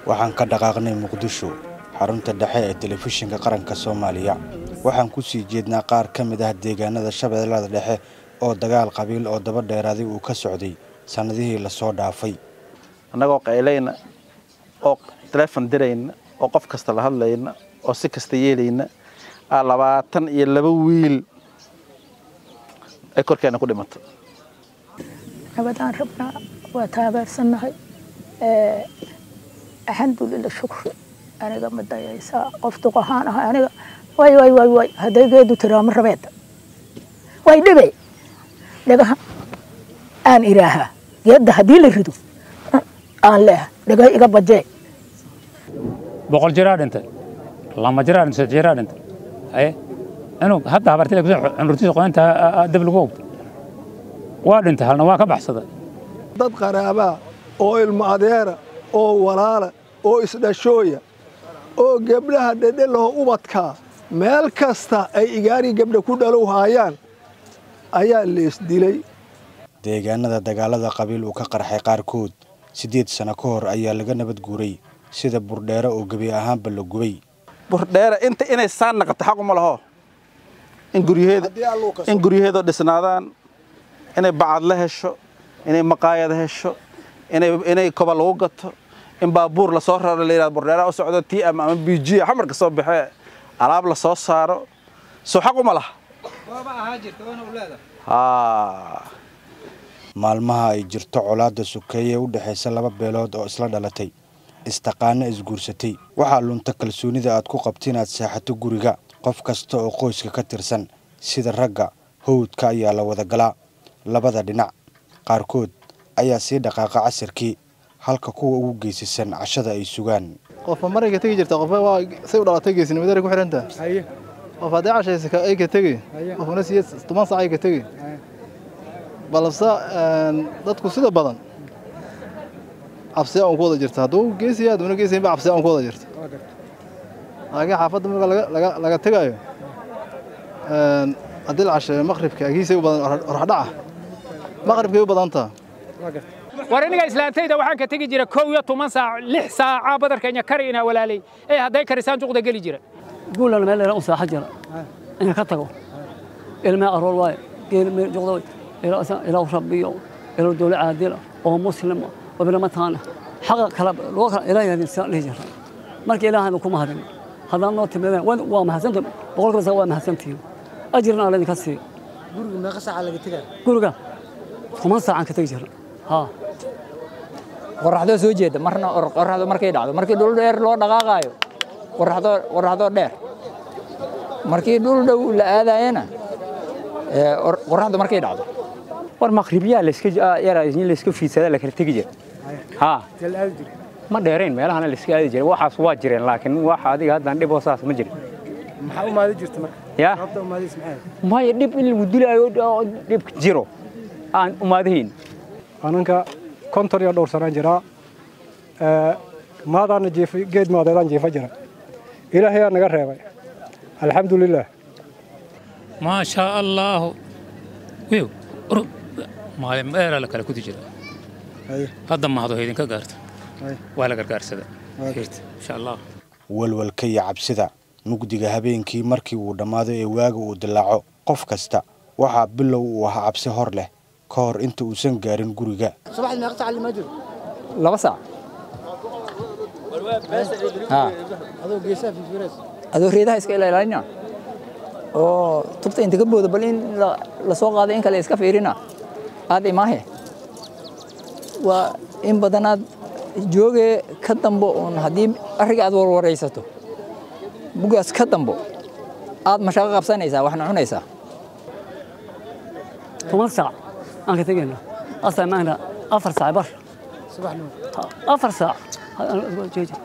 waxaan ka dhaqaaqnay muqdisho xarunta dhexe ee telefishinka qaranka soomaaliya waxaan ku sii jeednaa qaar ka mid ah deegaanada shabeellada dhexe oo dagaal qabiil oo daba dheeraaday uu ka socday sannadihii lasoo dhaafay annagoo qaylayna oo taleefon dirayna oo qof kasta la hadlayna oo si kasta yeelayna aa labaatan iyo laba wiil ay korkeena ku dhimato nabadaan rabnaa waa taageersannahay alxamdulila shukri aniga ma dayaysaa qof duq ahaan ah aniga way way way way hadday geedu tiraamo rabeeda way dhibe dhagaha aan iraahaa geedda haddii la rido aan leeha dhagay iga bajee boqol jiraa dhintay lama jiraa dhintay saddex jiraa dhintay aye inuu hadda habartida kusoo cunurtiisa qoynta dab lagu ogtay waa dhintay halna waa ka baxsaday dad qaraabaa oo ilmo adeera oo walaala oo isdhashooya oo gebdhaha dhedhelaho ubadkaa meel kasta ay igaarii gebdha ku dhalow haayaan ayaa leesdilay deegaanada dagaalada qabiil uu ka qarxay qaarkood siddeed sano ka hor ayaa laga nabad guuray sida burdheere oo gebi ahaanba la gubay burdheere inta inay saan naqato xaq uma laho in guryaheeda in guryaheedoo dhisnaadaan inay bacad la hesho inay maqaayad hesho inay inay koba lagu gato in baabuur lasoo raro la yidhahdo burdheera u socdo tii ama ama biijiya xamarka soo baxee alaab la soo saaro soo xaq uma laha maalmaha ay jirto colaadda sukeeye u dhexaysa laba beelood oo isla dhalatay istaqaano isguursatay waxaa lunta kalsoonida aad ku qabta inaad seexato guriga qof kasta oo qoyska ka tirsan sida ragga howdka ayaa la wada galaa labada dhinac qaarkood ayaa sii dhaqaaqa casirkii halka kuwa ugu geesisan cashada ay sugaan qofba marayka tegi jirta qofba waa say u dhalatay geesinimadara ku xidhantaa qof haddii cashaysa ay ka tegi qofna siya toban sac ay ka tegi balse dadku sida badan cabsiya un ku wada jirta hadduu geesiya hadduna geesiyanba cabsiya un ku wada jirta laakiin xaafadda marka laga tegaayo haddii la casheeyo maqribka agiisay u badan oraxdhaca maqribkay u badantaa war iniga islaantayda waxaan ka tegi jira kow iyo toban saac lix saaca badarkeenya kari inaa walaalay ee hadday karisaan juqda geli jira guulan meel dheera u saaxa jira inaan ka tago ilmee aroor waaye geel meel juqda way ilaa rabbiyo ilaa dowla caadila oo muslima oo bilamataana xaqa kala loo kala ilaa yaadin saan dhihi jira marka ilaahayna kuma hadin haddaan noo timaadeen waa mahadsanta boqolkiiba saa waa mahadsantihiin ajirna alla idinka siiyo guriga meeqa saaca laga tegaa guriga toban saacaan ka tegi jira haa qoraxdoo soo jeeda marna qoraxdo markay dhacdo markii dhul dheer loo dhaqaaqaayo qoraxdoo qoraxdoo dheer markii dhul dhow la aadayana qoraxdu markay dhacdo war maqribiyaa layska yaraa in layska fiidsadaa la kala tegi jira haa ma dheerayn meelahana layska aadi jiray waxaas waa jireen laakiin wax adiga haddaan dhib oo saas ma jirin maxaa u maadi jirta marka ya sababta u maadis maxay maya dhib in lagu dilaayo dhib jiro aan umaadahayn ananka konton iyo dhowr sanaan jiraa maadaana jiifay geed maadeedaan jiifa jira ilaahayaa naga reebay alxamdulilaah maa shaa allaahu wiw maalin dheeraa la kala kudi jira hadda mahado idinka gaarto waa la gargaarsada insha allah walwalka iyo cabsida mugdiga habeenkii markii uu dhammaado ee waaga uu dilaaco qof kasta waxaa bilow uu ahaa cabsi hor leh ka hor inta uusan gaarin guriga subaxdii meeqa saac lima jiro laba saac adoo geesaha fifireys adoo reedaha iska ilaalina oo tubta inta ka booda bal in la soo qaaday in kale iska fiirina aad imaahe waa in badanaad jooge ka dambo uun haddii arriga aad warwaraysato bugaas ka dambo aad mashaqo qabsanaysaa waxna cunaysaa toban saac aan ka tegayna asaa maagna afar saac bar subaxnimo afar saac jeeji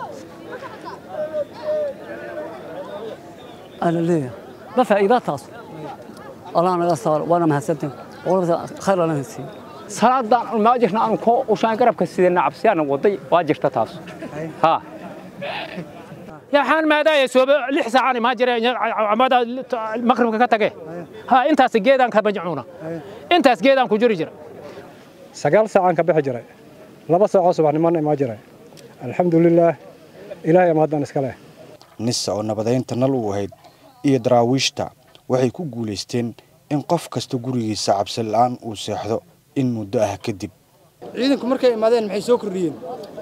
ala leeyahay ma faa'iidaa taas allah naga saaro waana mahadsantahay boqolkiiba khayr alla siiyo salaadaan ma jirna aan ko ushaan garabka sidana cabsiyaan waday waa jirta taas ha yaxaan maadaaya sooba lix saacaan ma jireen amada maqribka ka tage ha intaas geedaan ka bajcuuna intaas geedaan ku jiri jira sagaal saacaan ka bixi jiray laba saacoo subaxnimona imaa jiray alxamdulilaah ilaahay mahaddan iska leh nisa oo nabadaynta nal u ahayd iyo daraawiishta waxay ku guulaysteen in qof kasta gurigiisa cabsi la'aan uu seexdo in muddo ah kadib ciidanku markay imaadeen maxay soo kordhiyeen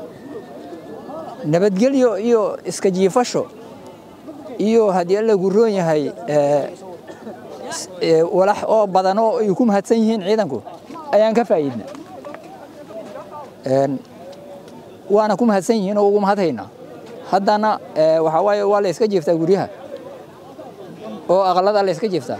nabadgelyo iyo iska jiifasho iyo haddii alla guroon yahay walax oo badan oo ay ku mahadsan yihiin ciidanku ayaan ka faa'iidna waana ku mahadsan yihiin oo ugu mahadhaynaa haddana waxaa waaye waa la iska jiiftaa guryaha oo aqalada la iska jiiftaa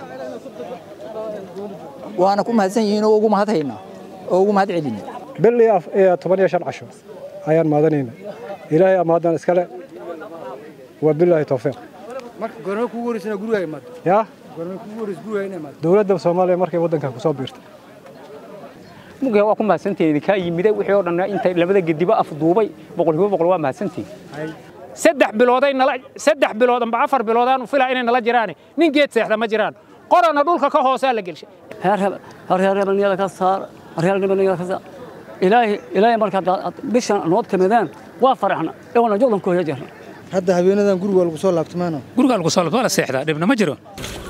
waana ku mahadsan yihiin oo ugu mahadhaynaa oo ugu mahad celina bil iyo toban iyo shan casho ayaan maadanayna ilaahay amaadan iskale waa bilaahi tawfiiq marka goorma kugu horeysana guriga imaad yaa goorma kugu horeys guriga inay imaad dowladda soomaaliya markay waddanka ku soo biirtay mugaya waa ku mahadsantihiin idinkaa yimide wixii oo dhan intay labada gediba afduubay boqolkiiba boqol waa mahadsantihiin saddex bilooday nala saddex bilood amba afar biloodaan u filaa inay nala jiraan nin geed seexda ma jiraan qorana dhulka ka hoosaa la gelshay haryaarnimada ka saar haryaarnimada ka saar ilaahay ilaahay marka bishan noo timadaan waa faraxna ewana joodan ku jirna hadda habeenadan guriga lagu soo laabtay maano guriga lagu soo laabtay waa la seexdaa dhibna ma jiro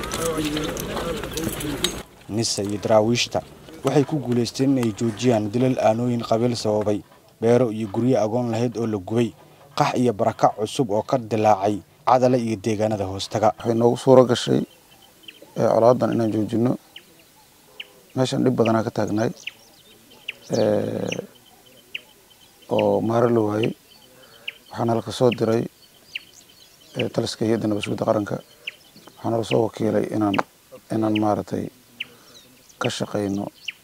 nisa iyo daraawiishta waxay ku guulaysteen inay joojiyaan dilal aanooyin qabiil sababay beero iyo guryo agoon lahayd oo la gubay qax iyo barakac cusub oo ka dilaacay cadale iyo deegaanada hoostaga waxay noogu suuro gashay colaadan inaan joojinno meeshan dhib badanaa ka taagnaay oo maaro la waayey waxaana laka soo diray taliska hay-adda nabadsuguda qaranka waxaana lasoo wakiilay inaan inaan maaragtay ka shaqayno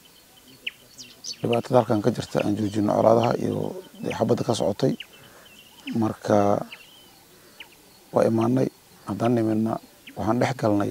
dhibaatada halkan ka jirta aan joojino colaadaha iyo xabadda ka socotay marka waa imaanay haddaan nimidna waxaan dhex galnay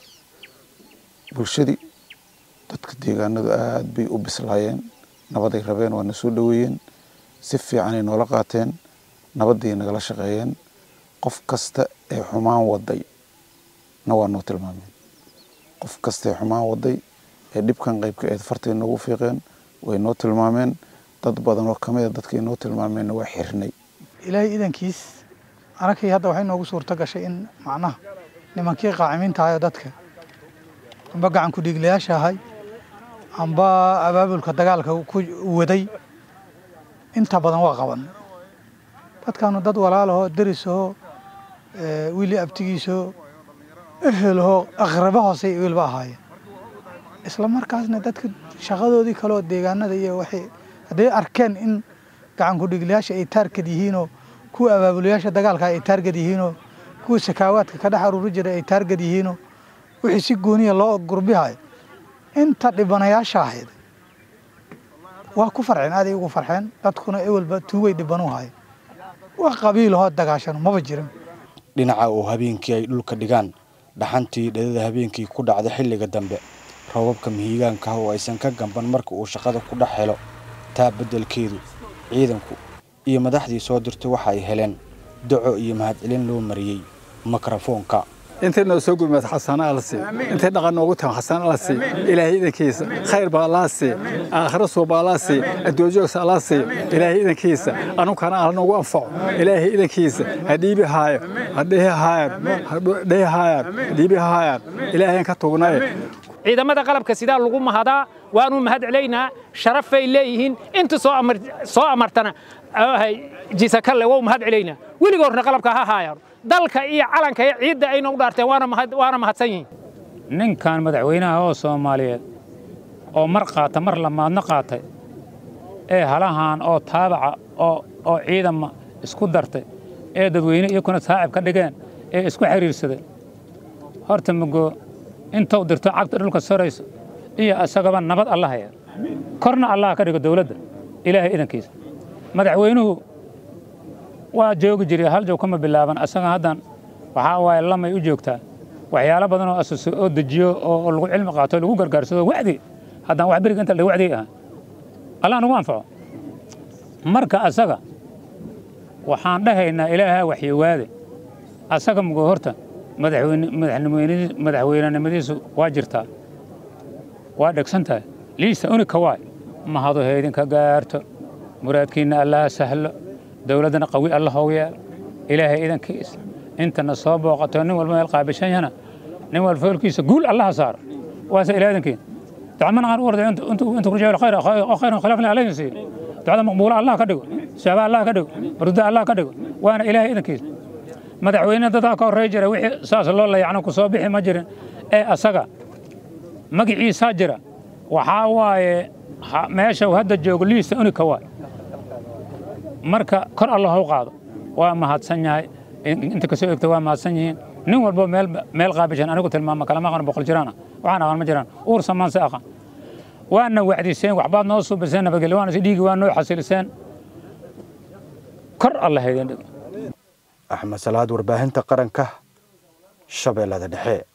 bulshadii dadka deegaanadu aad bay u bislaayeen nabaday rabeen waa na soo dhoweeyeen si fiicanay noola qaateen nabadday nagala shaqeeyeen qof kasta ee xumaan waday na waa noo tilmaameen qof kasta ee xumaan waday ee dhibkan qaybka eed fartay noogu fiiqeen way noo tilmaameen dad badan oo kamid a dadkay noo tilmaameenna waa xirnay ilaahay idankiis anakii hadda waxay noogu suurto gashay in macnaha nimankii qaacimiinta ahay oo dadka amba gacan ku-dhiiglayaasha ahay amba abaabulka dagaalka ku waday inta badan waa qaban dadkaanu dad walaalahoo derisahoo wiili abtigiisoo ehelahoo aqrabo hoose wiilba ahaayeen isla markaasna dadka shaqadoodii kaleoo deegaanada iyo waxay hadday arkeen in gacan ku-dhiiglayaasha ay taargad yihiinoo kuwa abaabulayaasha dagaalka ay taargad yihiinoo kuwa sakaawaadka ka dhex aruuri jiray ay taargad yihiinoo wixii si gooniya loo gurbihayo inta dhibanayaasha ahayd waa ku farxeen aaday ugu farxeen dadkuna ewelba tuugay dhibanu hayo wax qabiilahoo dagaashano maba jirin dhinaca oo habeenkii ay dhulka dhigaan dhaxantii dhadada habeenkii ku dhacda xilliga dambe roobabka mihigaanka ah oo aysan ka gamban marka uu shaqada ku dhex helo taa beddelkeedu ciidanku iyo madaxdii soo dirtay waxa ay heleen daco iyo mahadcelin loo mariyey mikrofoonka intay noo soo gurmaad xasana alla sii intay dhaqan noogu tahan xasana alla sii ilaahay idankiisa khayr baa allaa sii aakhiro suuba allaa sii adduunjoogsa allaa sii ilaahay idankiisa anunkana alla noogu anfaco ilaahay idankiisa ha dhiibi haayo ha dhehi haayaan ha dhehi haayaan dhiibi haayaan ilaahayn ka tugnaye ciidamada qalabka sidaa lagu mahadaa waanu mahad celaynaa sharafay leeyihiin inta soo amartana jisakalle wau mahad celaynaa weligoorna qalabka ha haayaan dalka iyo calanka iyo ciidda ayna u dhaarteen waana mahadsan yihiin ninkan madaxweynaha oo soomaaliyeed oo mar qaata mar lamaadna qaatay ee halahan oo taabaca oo ciidama isku dartay ee dadweyne iyakuna saacib ka dhigeen ee isku xiriirsaday horta mugo intuu dirto cagta dhulka sorayso iyo isagaba nabad alla haya korna allah ka dhigo dowladda ilaahay idankiisa madaxweynuhu waa joogi jiray hal joog kama bilaaban asaga haddan waxaa waaye lamay u joogtaa waxyaalo badan oo asas oo dejiyo oo lagu cilmi qaato lagu gargaarsado wacdi haddaan wax beriga inta la wacdi ah allah nagu anfaco marka asaga waxaan dhahaynaa ilaaha waxyowaade asaga mugo horta madaxweynenimadiisu waa jirtaa waa dhegsan tahay liisa unika waay mahadu haydinka gaarto muraadkiinna allaha sahlo dowladdana qawi alla hoogu yeel ilaahay idankiisa intana soo booqato nin walba meel qaabishan yana nin walba foolkiisa guul allaha saaro waase ilaah idankiin dacmana aan u orday inta kurjaa khayr khayran khilaafna alayhi siiyo ducada maqbuula allah ka dhigo shaaba allah ka dhigo rudda allah ka dhigo waana ilaahay idankiisa madaxweyne dadaa ka horrey jira wixii saas loo layacno ku soo bixi ma jirin ee asaga magiciisaa jira waxaa waaye meesha uu hadda joogo liista unika waay marka kor allah u qaado waa mahadsan yahay inta kasoo egta waa mahadsan yihiin nin walbo meel meel qaabishan anigu tilmaama kalama aqaan boqol jiraana waxaan aqaan ma jiraan uur samaan se aqaan waana wacdiseen waxbaad noo suubiseen nabadgelyo waana si dhiigi waa noo xasiliseen kor allah idin dhigo axmed salaad warbaahinta qaranka shabeellada dhexe